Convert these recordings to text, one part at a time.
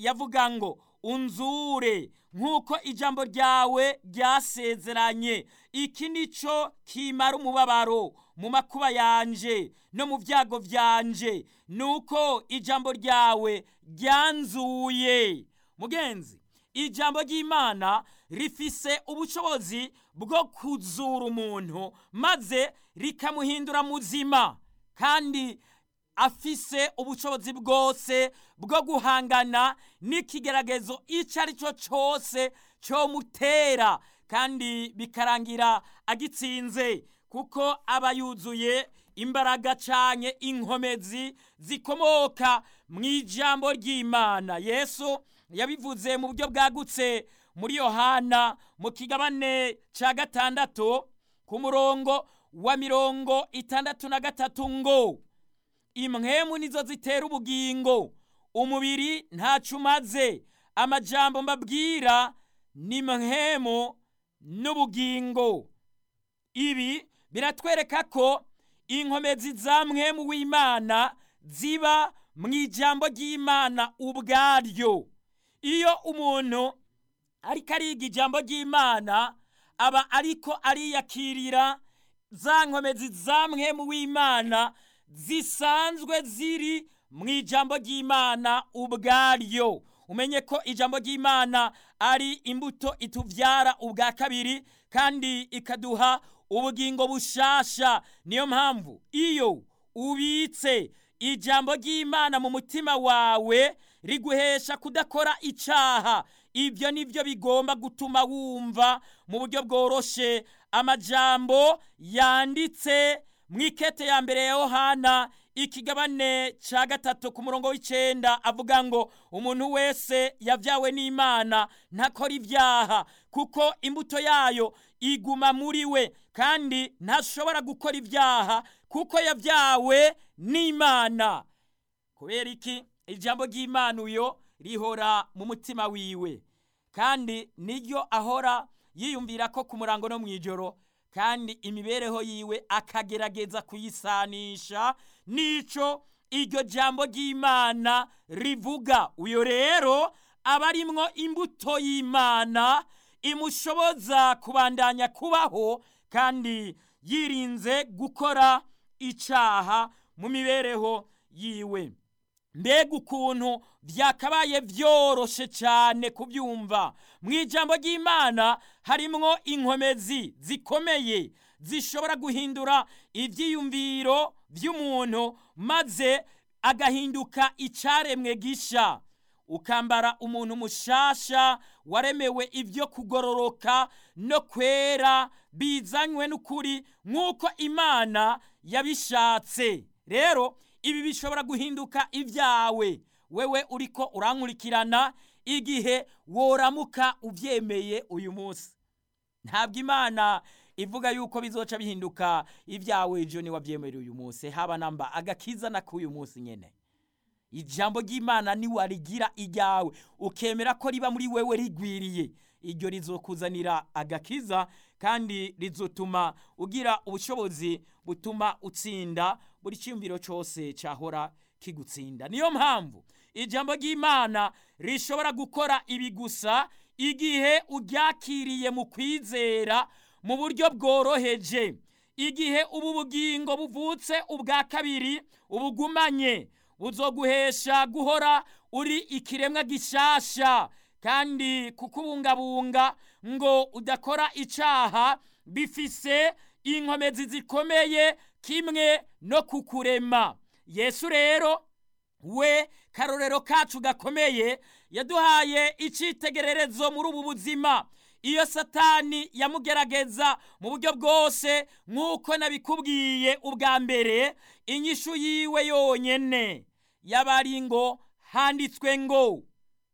yavuga ngo unzure nk'uko ijambo ryawe ryasezeranye iki ni cyo kimara umubabaro mu makuba yanje no mu byago byanje ni uko ijambo ryawe ryanzuye mugenzi ijambo ry'imana rifise ubushobozi bwo kuzura umuntu maze rikamuhindura muzima kandi afise ubushobozi bwose bwo guhangana n'ikigeragezo icyo ari cyo cyose cyomutera kandi bikarangira agitsinze kuko aba yuzuye imbaraga cyane inkomezi zikomoka mu ijambo ry'imana yesu yabivuze mu buryo bwagutse muri yohana mu kigabane cya gatandatu ku murongo wa mirongo itandatu na gatatu ngo imwemu nizo zitera ubugingo umubiri ntacyo umaze amajambo mbabwira ni mwemu n'ubugingo ibi biratwereka ko inkomezi za mwemu w'imana ziba mu ijambo ry'imana ubwaryo iyo umuntu ariko ariga ijambo ry'imana aba ariko ariyakirira za nkomezi za mwemu w'imana zisanzwe ziri mu ijambo ry'imana ubwaryo umenye ko ijambo ry'imana ari imbuto itubyara ubwa kabiri kandi ikaduha ubugingo bushasha niyo mpamvu iyo ubitse ijambo ry'imana mu mutima wawe riguhesha kudakora icyaha ibyo ni byo bigomba gutuma wumva mu buryo bworoshe amajambo yanditse mu ikete ya mbere ya yohana ikigabane cya gatatu ku murongo w'icyenda avuga ngo umuntu wese yabyawe n'imana ntakora ibyaha kuko imbuto yayo iguma muri we kandi ntashobora gukora ibyaha kuko yabyawe n'imana kubera iki ijambo ry'imana uyo rihora mu mutima wiwe kandi niryo ahora yiyumvira ko ku murango no mu ijoro kandi imibereho yiwe akagerageza kuyisanisha n'icyo iryo jambo ry'imana rivuga uyu rero aba arimwo imbuto y'imana imushoboza kubandanya kubaho kandi yirinze gukora icyaha mu mibereho yiwe mbega ukuntu byakabaye byoroshe cyane kubyumva mu ijambo ry'imana harimwo inkomezi zikomeye zishobora guhindura ibyiyumviro by'umuntu maze agahinduka icyaremwe gisha ukambara umuntu mushasha waremewe ibyo kugororoka no kwera bizanywe n'ukuri nk'uko imana yabishatse rero ibi bishobora guhinduka ibyawe wewe uriko urankurikirana igihe woramuka ubyemeye uyu munsi ntabwo imana ivuga yuko bizoca bihinduka ibyawe ejo niwabyemereye uyu munsi haba namba agakiza na k'uyu munsi nyine ijambo ry'imana niwarigira iryawe ukemera ko riba muri wewe rigwiriye iryo rizokuzanira agakiza kandi rizotuma ugira ubushobozi butuma utsinda buri cyumviro cyose cyahora kigutsinda niyo mpamvu ijambo ry'imana rishobora gukora ibi gusa igihe uryakiriye mu kwizera mu buryo bworoheje igihe ubu bugingo buvutse ubwa kabiri ubugumanye buzoguhesha guhora uri ikiremwa gishasha kandi kukubungabunga ngo udakora icyaha bifise inkomezi zikomeye kimwe no kukurema yesu rero we karorero kacu gakomeye yaduhaye icyitegererezo muri ubu buzima iyo satani yamugerageza mu buryo bwose nk'uko nabikubwiye ubwa mbere inyishu yiwe yonyine yaba ari ngo handitswe ngo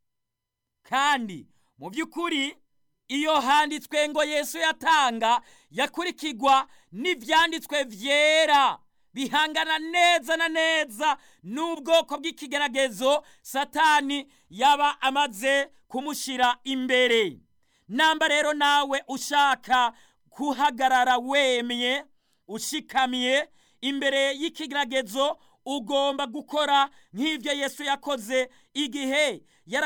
kandi mu by'ukuri iyo handitswe ngo yesu yatanga yakurikirwa n'ibyanditswe byera bihangana neza na neza n'ubwoko bw'ikigeragezo satani yaba amaze kumushyira imbere namba rero nawe ushaka guhagarara wemye ushikamye imbere y'ikigeragezo ugomba gukora nk'ibyo yesu yakoze igihe